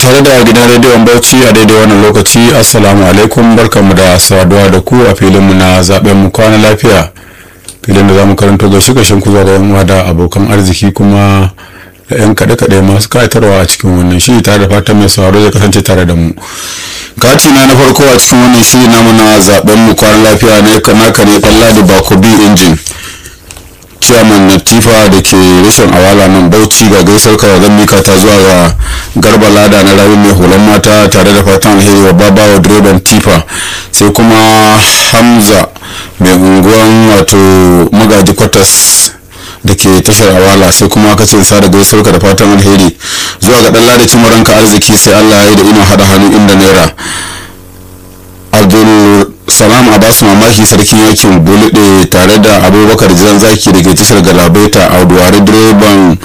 tare da gidan rediyon bauchi a daidai wannan lokaci assalamu alaikum barkanmu da saduwa da ku a filinmu na zaben mu kwana lafiya filin da za mu karanto gaishe gaishen ku zuwa da yan da abokan arziki kuma da yan kaɗe-kaɗe masu kayatarwa a cikin wannan shiri tare da fatan mai sauraro zai kasance tare da mu kati na na farko a cikin wannan shiri namu na zaben mu kwana lafiya ne kanaka ne ɗan bakobi injin chairman na tifa da ke rashin awala nan bauchi ga gaisar kawai zan mika ta zuwa ga garba lada na rayu mai hulan mata tare da fatan alheri wa babawa direban tifa sai kuma hamza mai unguwan wato magaji kwatas da ke tashar awala sai kuma aka ce sa da gaisuwar ka da fatan alheri zuwa ga dan lada cimaranka arziki sai allah ya yi da ina hada hannu inda naira abdul salam a basu mamaki sarkin yakin bulide tare da abubakar jan zaki da ke tashar galabaita a duwari direban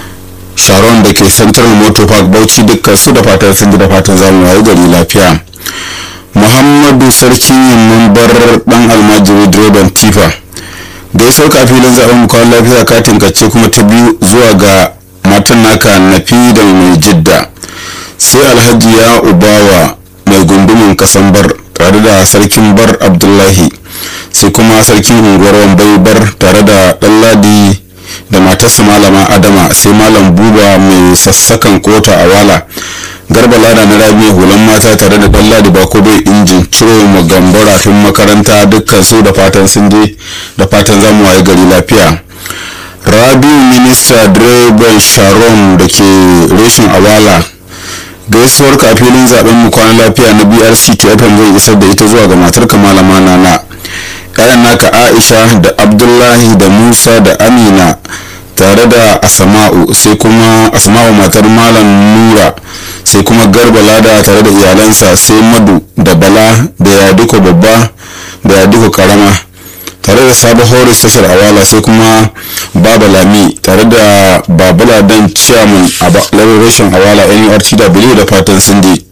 sharon da ke central motor park bauchi dukkan su da fatan sun ji da fatan zamu wayi gari lafiya muhammadu sarkin yamman bar dan almajiri direban tifa gaisuwar kafilin zaben mukawan lafiya katin kace kuma ta biyu zuwa ga matan naka nafi da mai jidda sai alhaji ya ubawa mai gundumin kasan bar tare da sarkin bar abdullahi sai kuma sarkin unguwar wambai bar tare da ɗanladi da matarsa malama adama sai malam buba mai sassakan kota a wala garba lada na rabi hulan mata tare da ɗanladi bako bai injin ciro magambo rafin makaranta dukkan su da fatan sun je da fatan zamu waye gari lafiya rabiu minista direban sharon da ke reshin awala gaisuwar kafilin zaben mu kwana lafiya na brc tfm zai isar da ita zuwa ga matar malama nana kayan naka aisha da abdullahi da musa da amina tare da asama'u sai kuma asama'u matar malam nura sai kuma garba lada tare da iyalansa sai madu da bala da yaduko babba da yaduko karama tare da sabon horis tashar awala sai kuma baba lami tare da babala dan chairman a rashin awala nurtw da fatan sun je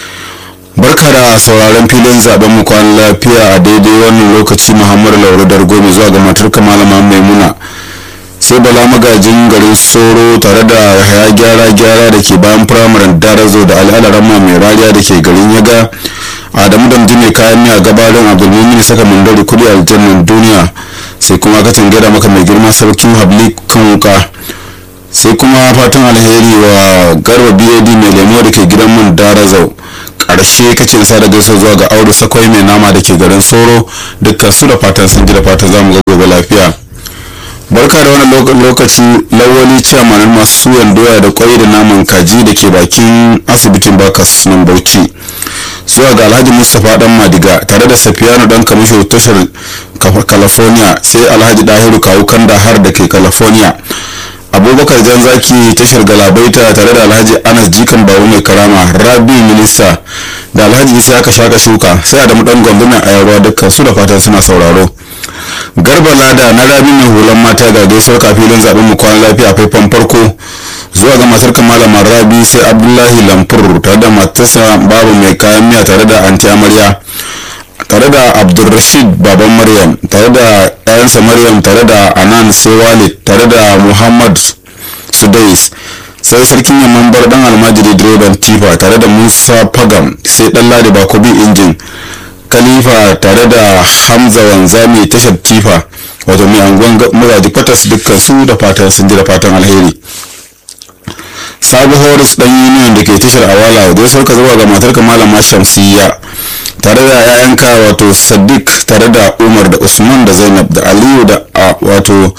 barka da sauraron filin zaben mu kwan lafiya a daidai wannan lokaci muhammadu lauru dargomi zuwa ga matar malama maimuna sai bala magajin garin soro tare da haya gyara gyara da ke bayan firamaren darazo da al'alarama mai rariya da ke garin yaga adamu damdi mai kayan miya gabarin abdulmumin saka mandari kudi aljannan duniya sai kuma ka gada maka mai girma sarkin habli kan wuka sai kuma fatan alheri wa garba bad mai lemo da ke gidan mun darazau karshe kace sa da gaisa zuwa ga audu sakwai mai nama da ke garin soro dukkan su da fatan sun ji da fatan zamu ga gobe lafiya barka da wannan lokaci lawali ciyaman masu suyan doya da kwai da naman kaji da ke bakin asibitin bakas nan bauchi zuwa ga alhaji mustapha dan madiga tare da safiyanu dan kamisho tashar california sai alhaji dahiru kawu kanda har da ke california abubakar jan zaki tashar galabaita tare da alhaji anas jikan babu mai karama rabi minista da alhaji isa aka shaka shuka sai adamu dan gwamnati a yarwa dukkan su da fatan suna sauraro garba lada na rabi mai hulan mata ga gaisuwar kafilin zaben mu kwana lafiya faifan farko zuwa ga matar malama rabi sai abdullahi lamfur tare da matarsa babu mai kayan miya tare da anti amarya tare da abdulrashid baban maryam tare da yayansa maryam tare da anan sai walid tare da muhammad sudais sai sarkin yamman bar dan almajiri direban tifa tare da musa pagam sai dan ladi bakobi injin khalifa tare da hamza wanzami tashar tifa wato mai anguwan magaji kwatas dukkan su da fatan sun ji da fatan alheri sabu horis dan union da ke tashar awala da sauka zuwa ga matar malama shamsiyya tare da yayanka wato sadiq tare da umar da usman da zainab da aliyu da wato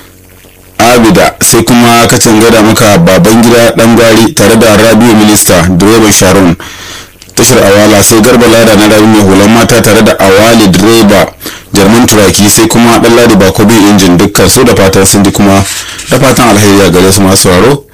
abida sai kuma kacin gada maka baban gida dan gwari tare da rabiu minista direban sharon tashar awala sai garba lada na rabi mai hulan mata tare da awali direba jarman turaki sai kuma dan ladi bakobi injin dukkan su da fatan sun ji kuma da fatan alheri a gare su masu sauraro